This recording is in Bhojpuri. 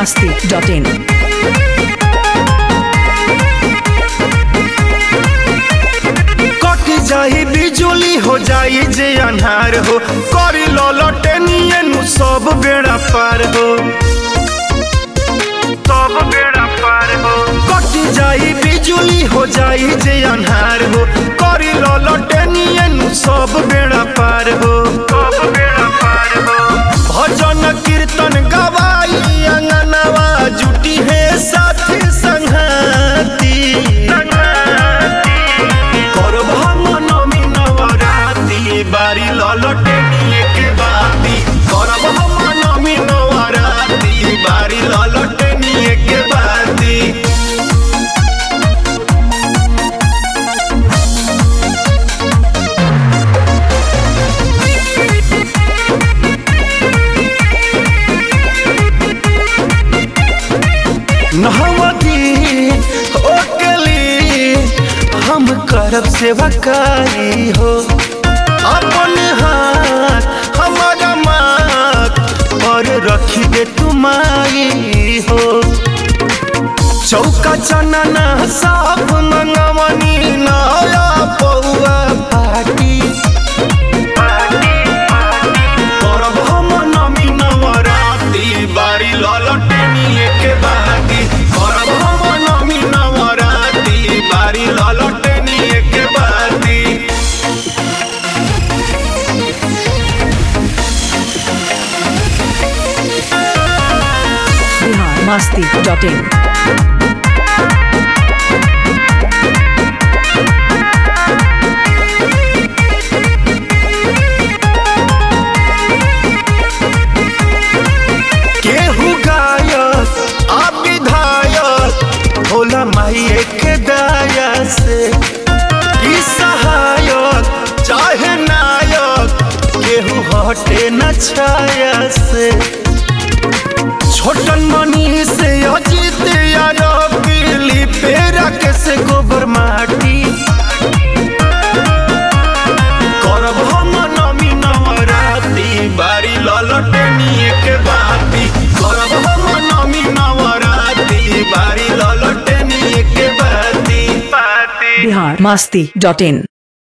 masti.in. कट जाई बिजुली हो जाई जे अन्हार हो करी ललटनिए नु सब बेड़ा पार हो सब बेड़ा पार हो कट जाई बिजुली हो जाई जे अन्हार हो करी ललटनिए नु सब बेड़ा पार हो सब बेड़ा पार हो भजन कीर्तन गवाई अंगनवा जुटी है साथी संघाती করব নমি নবরাতি বাড়ি ললটে নিয়ে কে বাতি করব নমি নবরাতি বাড়ি ললটে নিয়ে কে বাতি नहमती ओकली हम करब सेवकाई हो अपन हाथ हमारा माथ और रखी दे तुम्हारी हो चौका चनना साफ मंगवनी नया पौआ पाटी करब हम नमी नवराती बारी ललटनी के बाती करब हम नमी नवराती बारी ललटनी के बाती Bihar masti.in. केहू गायक आ विधायक भोला माई के दया से ई सहायक चाहे नायक केहू हटे न छाया से छोटन मनी से अजीत यादव पीली पेरा के से गोबर माटी करब हम नमी नवराती बारी ललटनी के बाती करब हम नमी नवराती बारी ललटनी के बाती बाती Bihar masti.in.